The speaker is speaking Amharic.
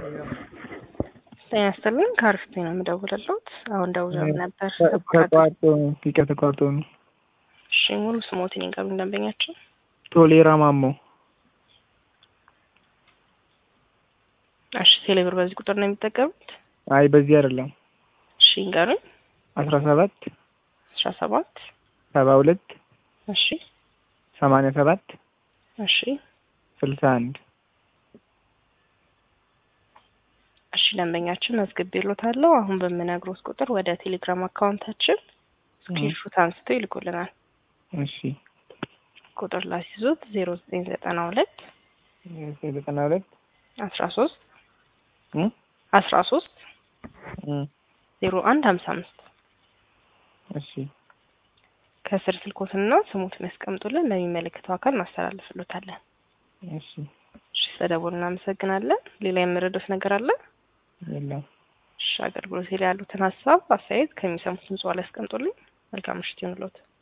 ጤና ይስጥልኝ ከአሪፍ ነው የምደውልልዎት። አሁን ደውለው ነበር። ተቋርጦ ይቀር ተቋርጦ ነው። እሺ ሙሉ ስሞትን ይንገሩኝ ደንበኛችን። ቶሌራ ማሞ። እሺ ቴሌብር በዚህ ቁጥር ነው የሚጠቀሙት? አይ በዚህ አይደለም። እሺ ይንገሩኝ። አስራ ሰባት አስራ ሰባት ሰባ ሁለት እሺ ሰማንያ ሰባት እሺ ስልሳ አንድ እሺ ደንበኛችን መዝግቤልዎታለሁ። አሁን በምነግሮት ቁጥር ወደ ቴሌግራም አካውንታችን ስክሪንሾት አንስተው ይልኩልናል። እሺ ቁጥር ላስይዙት ዜሮ ዘጠኝ ዘጠና ሁለት ዘጠና ሁለት አስራ ሶስት አስራ ሶስት ዜሮ አንድ ሀምሳ አምስት እሺ ከስር ስልኮትና ስሙትን ያስቀምጡልን ለሚመለከተው አካል እናስተላልፍሎታለን። እሺ እሺ ስለደወሉ እናመሰግናለን። ሌላ የምረዱት ነገር አለ? የለም። እሺ አገልግሎት ላይ ያሉትን ሀሳብ አስተያየት ከሚሰሙት ድምጽ ላይ ያስቀምጡልኝ። መልካም ምሽት ይሁንልዎት።